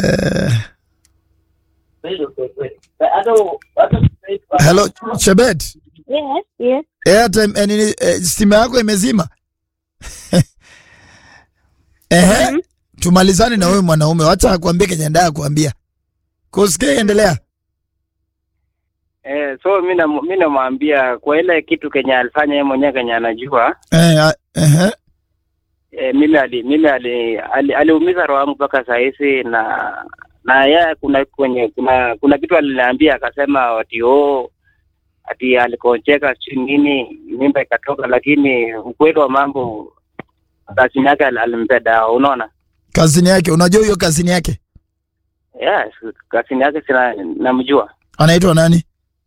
Eh, hello Chebet, Yes, yes. airtime eh, nini eh, stima yako imezima? Ehe, tumalizane na wewe mwanaume, wacha akwambie kenye ndaa kuambia. Kusikia, endelea. Eh, so mi na- mi namwambia kwa ile kitu kenye alifanya yeye mwenyewe kenye anajua Eh, ah, ehe. eh, mimi ali, mimi ali, ali, aliumiza roho yangu mpaka saa hizi na na yeye kuna kwenye kuna kuna kitu aliniambia akasema ati oh ati alikoncheka si nini mimba ikatoka, lakini ukweli wa mambo kasini yake al- alimpea dawa, unaona. Kazini yake, unajua hiyo kazini yake Yes, kasini yake sina namjua anaitwa nani?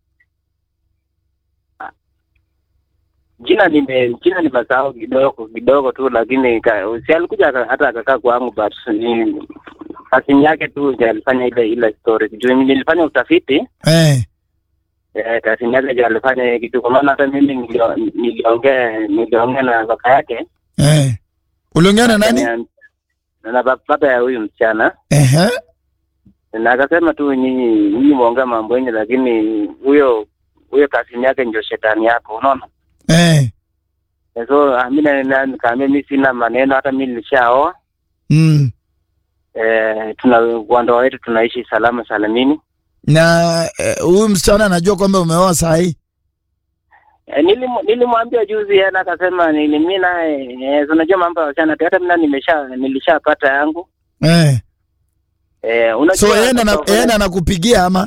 jina nime jina nimesahau kidogo kidogo tu, lakini ka- si alikuja aka- hata akakaa kwangu, but ni kasini yake tu ndio alifanya ile ile story. Juu nilifanya utafiti Eh, eh, kasini yake ndio alifanya hiyo kitu, kwa maana hata mimi nilio- niliongea niliongea na baba yake eh. Uliongea na nani? Akaniam- na baba baba ya huyu msichana Ehe. na akasema tu nyinyi nyinyi muongea mambo yenye, lakini huyo huyo kasini yake ndio shetani yako, unaona. Eh. Eh, So ah, mi na- na- nikaambia mi sina maneno, hata mi nilishaoa Mm. eh, tuna kwa ndoa wetu tunaishi salama salamini. Na eh, huyu msichana anajua kwamba umeoa saa hii? Eh, nilimu- nilimwambia juzi yeye na akasema nini, mi naye eh, unajua mambo ya wasichana tu, hata mi na nimesha nilishapata yangu Eh. eh, unajua So yeye ndo ana- sasa- yeye ndo anakupigia ama?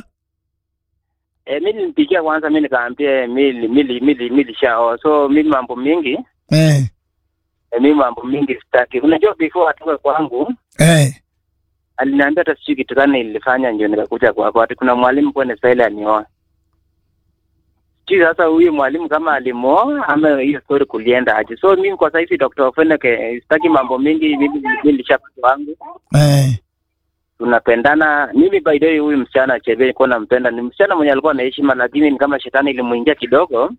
eh, mi nilimpigia kwanza, mi nikaambia mili mili mili milishaoa, so mi mambo mingi Eh. eh, mi mambo mingi sitaki. Unajua before atoke kwangu Eh. aliniambia hata sijui kitu gani nilifanya ndio nikakuja kwako, ati kuna mwalimu kwenye style anioa. Sijui sasa huyu mwalimu kama alimuoa ama hiyo story kulienda aje. So mimi kwa sasa hivi Dr. Ofeneke sitaki mambo mingi, mimi mimi nilishapata wangu, Eh. tunapendana. Mimi by the way, huyu msichana Chebe nilikuwa nampenda, ni msichana mwenye alikuwa na heshima, lakini ni kama shetani ilimuingia kidogo.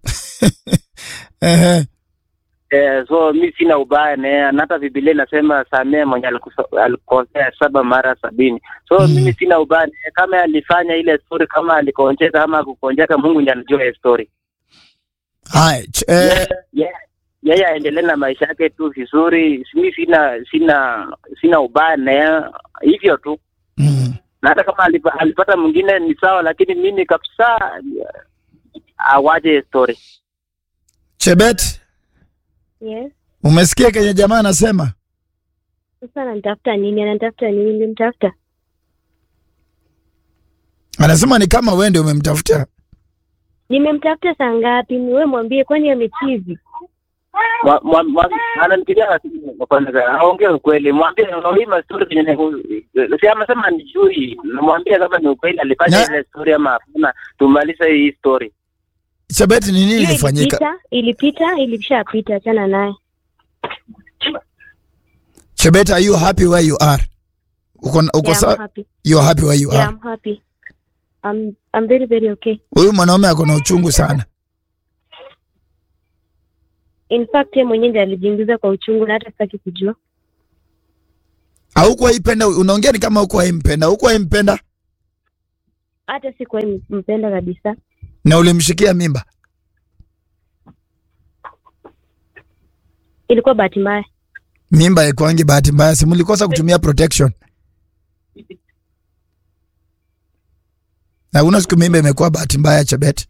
Ehe. Eh, so mi sina ubaya naye, na hata Biblia inasema samee mwenye alikuso- alikosea saba mara sabini. So Mm. mimi sina ubaya naye, kama alifanya ile story, kama alikonjeka ama akukonjeka, Mungu ndiye anajua hiyo story. Haya, ch- eh, Yeye- yeye- yeye aendelee na maisha yake tu vizuri. Mi sina sina sina ubaya naye, hivyo tu. mm. Na hata kama alipa, alipata mwingine ni sawa, lakini mimi kabisa awaje hiyo story. Chebet, Yes. umesikia kenye jamaa anasema? Sasa ananitafuta nini? Ananitafuta nini? Nilimtafuta. Anasema ni kama wewe ndio umemtafuta. Nimemtafuta saa ngapi? Wewe mwambie kwani amechizi. Mwa- mwa- mwa- ananipigia simu kwanza, aongee ukweli, mwambie hii story kenye ni- si amesema ni jui, mwambie kama ni ukweli alifanya Na- ile story ama hapana, tumalize hii story. Chebet, ni nini Hiyo ilifanyika? ilipita, ilipita, ilishapita, achana naye. Chebet, are you happy where you are? Uko uko Yeah, I'm sawa? happy. You are happy where you Yeah, are. I'm happy. I'm I'm very very okay. Huyu mwanaume ako na uchungu sana. In fact yeye mwenyewe ndiye alijiingiza kwa uchungu na hata sitaki kujua. Haukuwa ipenda, unaongea ni kama hukuwa impenda. Hukuwa impenda Hata sikuwa mpenda kabisa. na ulimshikia mimba. Ilikuwa bahati mbaya. Mimba ikwangi bahati mbaya, si mlikosa kutumia protection. Na una siku mimba imekuwa bahati mbaya Chebet.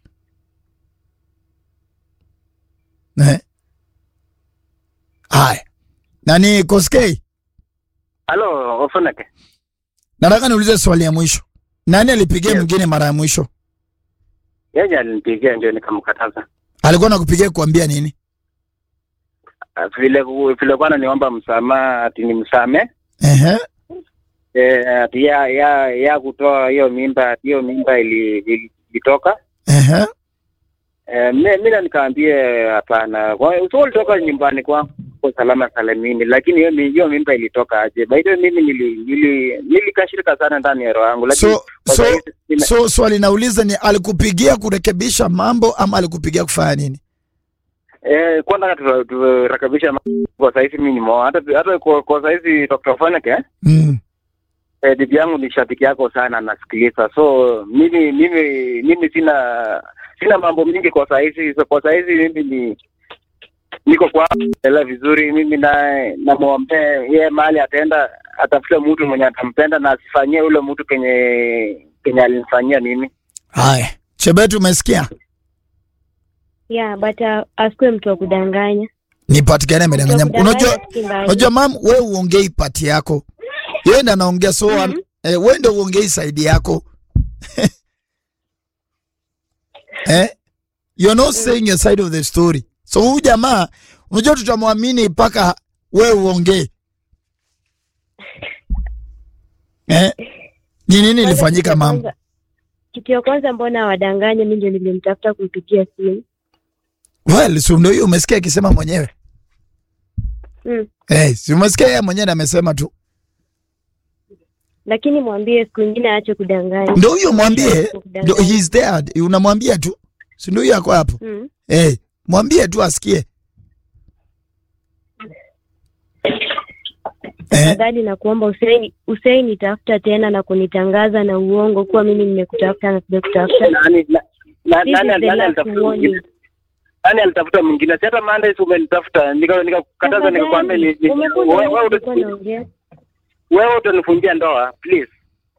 Eh. Haya. Nani Koskei? Halo, Ofoneke. Nataka niulize swali ya mwisho. Nani alipigia Yes. mwingine mara ya mwisho? Yeye alinipigia ndio nikamkataza. Alikuwa nakupigia kuambia nini? Ah, Vile vile kwa ananiomba msamaha ati nimsame. Ehe. Eh, ati ya ya ya kutoa hiyo mimba, ati hiyo mimba ili- ili- ilitoka. Ehe. Eh, mi mi na nikaambie hapana. Kwa hiyo so ulitoka nyumbani kwangu kwa salama salamini, lakini hiyo mi- hiyo mimba ilitoka aje? By the way mimi nili nili nilikashirika sana ndani ya roho yangu, lakini So kwa so sahizi sina- so swali nauliza ni alikupigia kurekebisha mambo ama alikupigia kufanya nini? eh, kwanza tu- turekebisha mambo. kwa sahizi mimi nimeoa hata hata kwa, kwa sahizi Dr. Foneke Mm. eh, bibi yangu ni shabiki yako sana, nasikiliza. So mimi mimi mimi sina sina mambo mingi kwa saizi. So, kwa saizi mimi ni niko kwa endelea vizuri. Mimi naye namwombea yeye mahali ataenda atafute mtu mwenye atampenda na asifanyie ule mtu kenye kenye alinifanyia mimi. Haya, Chebet, umesikia? Yeah, but uh, asikuwe mtu wa kudanganya. Nipatikane amedanganya. Mtu wa kudanganya Unajua, si mbaya. unajua mam, we uongei pati yako, yeye ndo anaongea so Mhm. mm eh, we ndo uongei saidi yako eh? You're not saying your side of the story. So huyu jamaa unajua tutamwamini mpaka we uongee eh? Ni nini Kwanza ilifanyika kitu ya mam? kwanza- Kitu ya kwanza mbona wadanganye, mimi ndio nilimtafuta kumpigia simu. Well, si ndio hiyo umesikia akisema mwenyewe Mm. eh, si umesikia yeye mwenyewe ndo amesema tu, Lakini mwambie siku nyingine aache kudanganya. ndio huyo mwambie, Kudanganya. ndio he's there, unamwambia tu, si ndio hiyo ako hapo Mm. eh, mwambie tu asikie eh, Tafadhali na kuomba usai usai nitafuta tena na kunitangaza na uongo kuwa mimi nimekutafuta na sijakutafuta. Nani na, na, This nani, is the nani last alitafuta warning. mwingine? Nani alitafuta mwingine? Si hata Mondays umenitafuta nika nikakataza nikakwambia ni- ni- Umekuwa wewe- na wewe ulikuwa uta- naongea. wewe utanifungia ndoa please.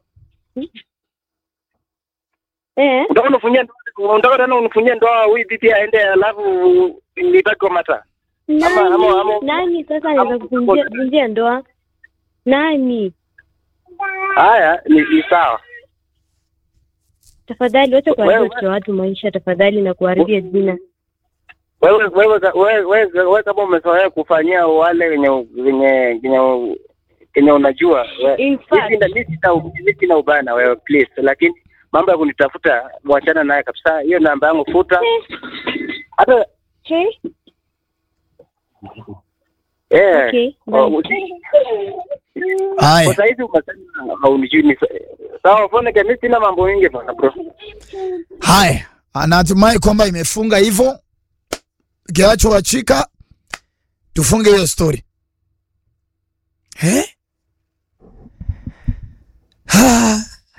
Eh? Unataka unifungie ndoa, unataka tena unifungie ndoa huyu bibi aende alafu nibaki kwa mata. Ama- ama- ama- Nani? Nani sasa ama- anaweza kuvunjia kuvunjia ndoa? Nani? Haya ni, ni sawa. Tafadhali wacha kuharibia Wewe- watoto wa watu maisha tafadhali na kuharibia jina. Wewe wewe wewe wewe wewe kama umezoea kufanyia wale wenye wenye wenye kenye unajua we- In mimi fact, sina- mimi sina mimi sina ubaya na wewe please, lakini mambo ya kunitafuta mwachana naye kabisa. Hiyo namba yangu futa. Hata hey, eh okay, oh, bye. usi- haya kwa saizi umesema haunijui ni sawa. Fone mimi sina mambo mengi bana bro. haya, anatumai kwamba imefunga hivyo. Kinachowachika tufunge hiyo story eh? Ha.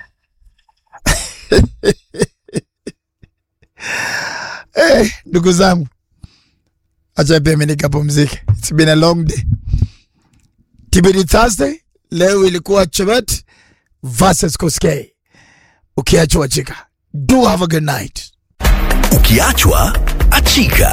Eh, ndugu zangu, acha pia mimi nikapumzike. It's been a long day. TBD Thursday leo ilikuwa Chebet versus Koskei. Ukiachwa chika. Do have a good night. Ukiachwa achika.